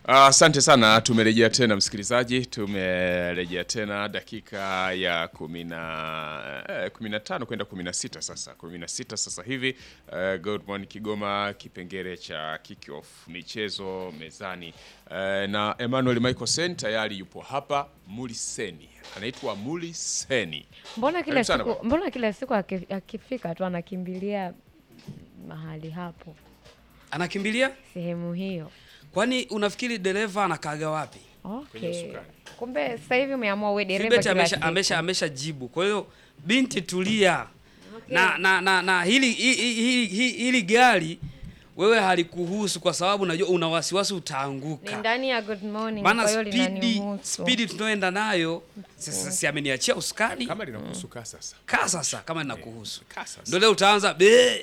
Asante sana, tumerejea tena msikilizaji, tumerejea tena dakika ya kumi na eh, kumi na tano kwenda kumi na sita sasa, kumi na sita sasa hivi. Uh, Good Morning Kigoma, kipengele cha kick off michezo mezani, uh, na Emmanuel Michael Sen tayari yupo hapa. Muliseni anaitwa Muliseni. Mbona kila Karibu sana siku, bwana. mbona kila siku aki- akifika tu anakimbilia mahali hapo Anakimbilia? sehemu hiyo? Kwani unafikiri dereva anakaaga wapi? Kwenye Okay. usukani. Kumbe sasa hivi umeamua uwe dereva Philbert kila amesha, siku. amesha, amesha jibu. Kwa hiyo binti tulia. Na, na, na, na hili, hili, hili, hili, hili gari wewe halikuhusu kwa sababu najua una wasiwasi Ni utaanguka. ndani ya good morning, Maana kwa hiyo spidi linanihusu. spidi tunaoenda nayo sasa, si ameniachia usukani Kama linakuhusu kaa sasa, kaa sasa, kama ninakuhusu kaa sasa, ndio leo utaanza be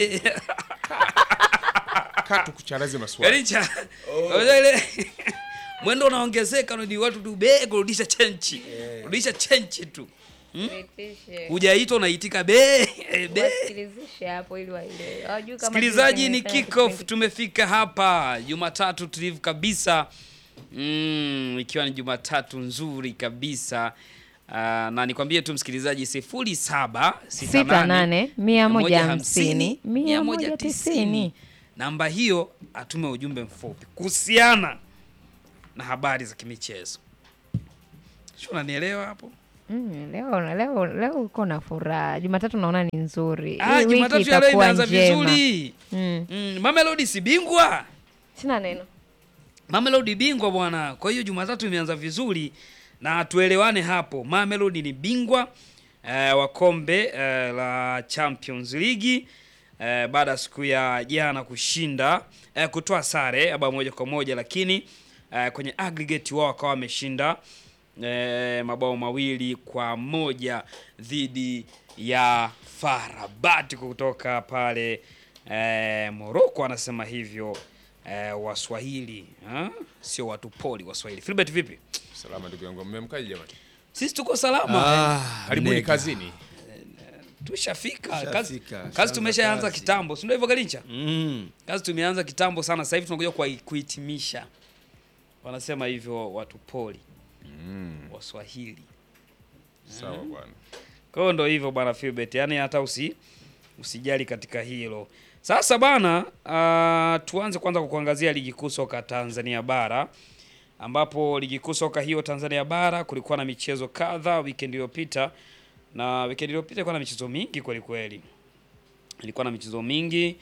kaa tukucharaze maswali. yaani cha unajua ile mwendo unaongezeka, ni watu tu be kurudisha chenchi, kurudisha chenchi tu, Nitishe. hujaitwa unaitika be be Wasikilizishe hapo ili waelewe. Hawajui kama Msikilizaji, sisi ni tumefanya kick off, kipindi. tumefika hapa Jumatatu tulivu kabisa mm, ikiwa ni Jumatatu nzuri kabisa uh, na nikwambie tu msikilizaji, sifuri saba Sita nane, mia moja hamsini, mia mia moja moja tisini. tisini. Namba hiyo atume ujumbe mfupi kuhusiana na habari za kimichezo. Sio, unanielewa hapo? Mm, leo leo leo uko na furaha. Jumatatu naona ni nzuri. Ah, Hii wiki Jumatatu ya leo itakuwa imeanza njema. vizuri. Mm. Mm, Mamelodi si bingwa Sina neno. Mamelodi bingwa bwana. Kwa hiyo Jumatatu imeanza vizuri na tuelewane hapo. Mamelodi ni bingwa eh, wa kombe eh, la Champions League eh, baada ya siku ya jana kushinda eh, kutoa sare ya bao moja kwa moja, lakini eh, kwenye aggregate wao wakawa wameshinda eh, mabao mawili kwa moja dhidi ya Farabati kutoka pale eh, Morocco, anasema hivyo eh, Waswahili ha? sio watu poli Waswahili. Philbert, vipi? Salama ndugu yangu, mmemkaje jamani? Sisi tuko salama Karibuni nega. kazini. tushafika kazi, Tushafika, kazi shaanza tumeshaanza kazi. kitambo, si ndio hivyo Galincha? Mm. Kazi tumeanza kitambo sana, sasa hivi tunakuja kwa kuhitimisha. Wanasema hivyo watu poli Waswahili. Sawa bwana. Kwa hiyo ndo hivyo bwana Philbert, yani hata usi usijali katika hilo. Sasa bana, uh, tuanze kwanza kwa kuangazia ligi kuu soka Tanzania bara ambapo ligi kuu soka hiyo Tanzania bara kulikuwa na michezo kadha weekend iliyopita, na weekend iliyopita ilikuwa na michezo mingi kweli kweli, ilikuwa na michezo mingi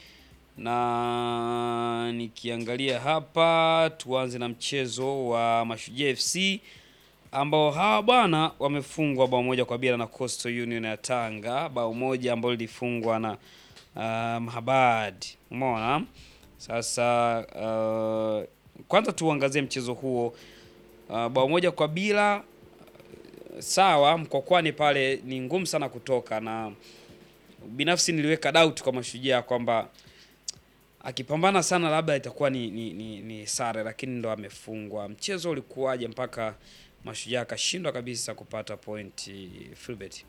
na nikiangalia hapa, tuanze na mchezo wa Mashujaa FC ambao hawa bwana wamefungwa bao moja kwa bila na Coastal Union ya Tanga, bao moja ambalo lilifungwa na uh, Mahabad. Umeona? Sasa uh, kwanza tuangazie mchezo huo uh, bao moja kwa bila uh, sawa, Mkwakwani pale ni ngumu sana kutoka, na binafsi niliweka doubt kwa Mashujaa kwamba akipambana sana labda itakuwa ni, ni, ni, ni sare, lakini ndo amefungwa. Mchezo ulikuwaje mpaka Mashujaa akashindwa kabisa kupata pointi Filbert?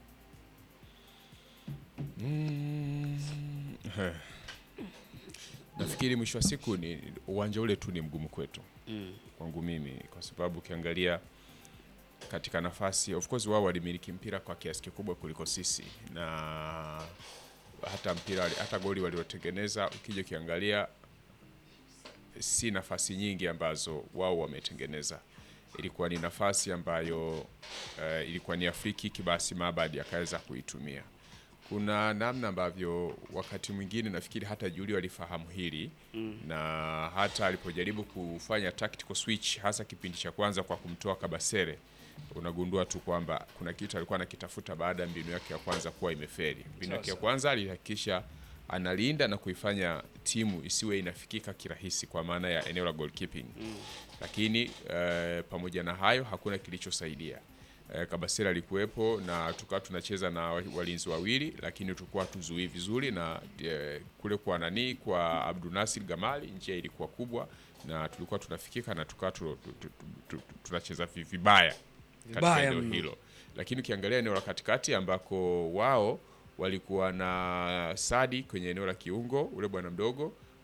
Nafikiri mwisho wa siku ni uwanja ule tu ni mgumu kwetu kwangu mimi, kwa sababu ukiangalia katika nafasi, of course wao walimiliki mpira kwa kiasi kikubwa kuliko sisi, na hata mpira hata goli waliotengeneza ukija ukiangalia si nafasi nyingi ambazo wao wametengeneza. Ilikuwa ni nafasi ambayo eh, ilikuwa ni Afriki basi Mabadi akaweza kuitumia. Kuna namna ambavyo wakati mwingine nafikiri hata Juli walifahamu hili na hata alipojaribu kufanya tactical switch hasa kipindi cha kwanza kwa kumtoa Kabasere, unagundua tu kwamba kuna kitu alikuwa anakitafuta baada ya mbinu yake ya kwanza kuwa imeferi. Mbinu yake ya kwanza alihakikisha analinda na kuifanya timu isiwe inafikika kirahisi kwa maana ya eneo la goalkeeping lakini eh, pamoja na hayo hakuna kilichosaidia. Eh, Kabasera alikuwepo na tukawa tunacheza na wa- walinzi wawili, lakini tulikuwa tuzuii vizuri na eh, kule kwa nani kwa Abdul Nasir Gamali njia ilikuwa kubwa na tulikuwa tunafikika na tukawa tu- tu- tu- tu- tu- tunacheza vi- vibaya katika Vibaya eneo mno. hilo, lakini ukiangalia eneo la katikati ambako wao walikuwa na Sadi kwenye eneo la kiungo, ule bwana mdogo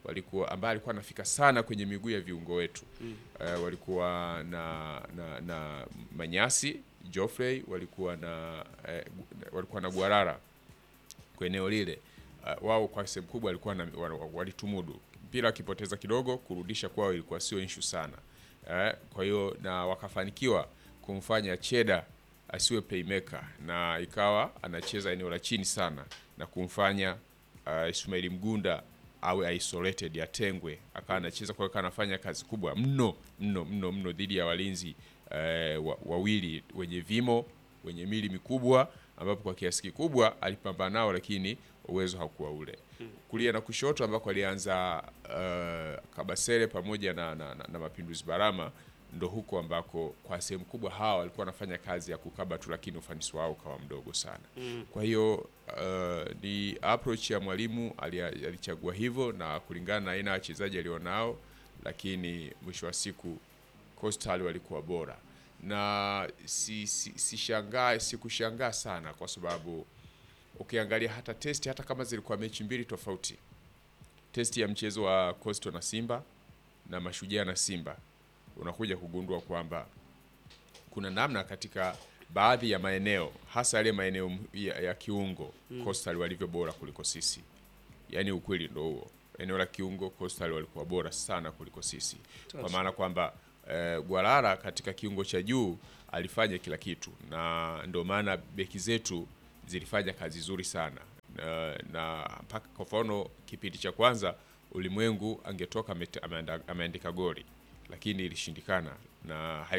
walikuwa ambaye alikuwa anafika sana kwenye miguu ya viungo wetu eh, walikuwa na, na, na Manyasi Geoffrey walikuwa na eh, gu- walikuwa na Guarara kwa eneo lile uh, wao kwa sehemu kubwa walikuwa na, wa- wa- walitumudu mpira akipoteza kidogo kurudisha kwao ilikuwa sio issue sana eh, kwa hiyo na wakafanikiwa kumfanya Cheda asiwe playmaker na ikawa anacheza eneo la chini sana na kumfanya uh, Ismail Mgunda awe isolated atengwe, akawa anacheza kwa hiyo akawa anafanya kazi kubwa mno mno mno mno dhidi ya walinzi eh, wa- wawili wenye vimo wenye mili mikubwa ambapo kwa kiasi kikubwa alipambana nao, lakini uwezo haukuwa ule. Kulia na kushoto ambako alianza uh, Kabasele pamoja na, na, na, na Mapinduzi Barama, ndo huko ambako kwa sehemu kubwa hawa walikuwa wanafanya kazi ya kukaba tu, lakini ufanisi wao ukawa mdogo sana. Kwa hiyo uh, ni approach ya mwalimu ali- alichagua hivyo na kulingana na aina ya wachezaji alionao, lakini mwisho wa siku Coastal walikuwa bora na si, si, si shangaa sikushangaa sana kwa sababu ukiangalia hata testi hata kama zilikuwa mechi mbili tofauti, testi ya mchezo wa Coastal na Simba na Mashujaa na Simba, unakuja kugundua kwamba kuna namna katika baadhi ya maeneo hasa yale maeneo m- ya, ya kiungo Coastal walivyo bora kuliko sisi. Yaani ukweli ndo huo, eneo la kiungo Coastal walikuwa bora sana kuliko sisi, kwa maana kwamba eh, Gwarara katika kiungo cha juu alifanya kila kitu, na ndio maana beki zetu zilifanya kazi nzuri sana na, na mpaka kwa mfano kipindi cha kwanza ulimwengu angetoka amete- ameanda- ameandika goli, lakini ilishindikana na hai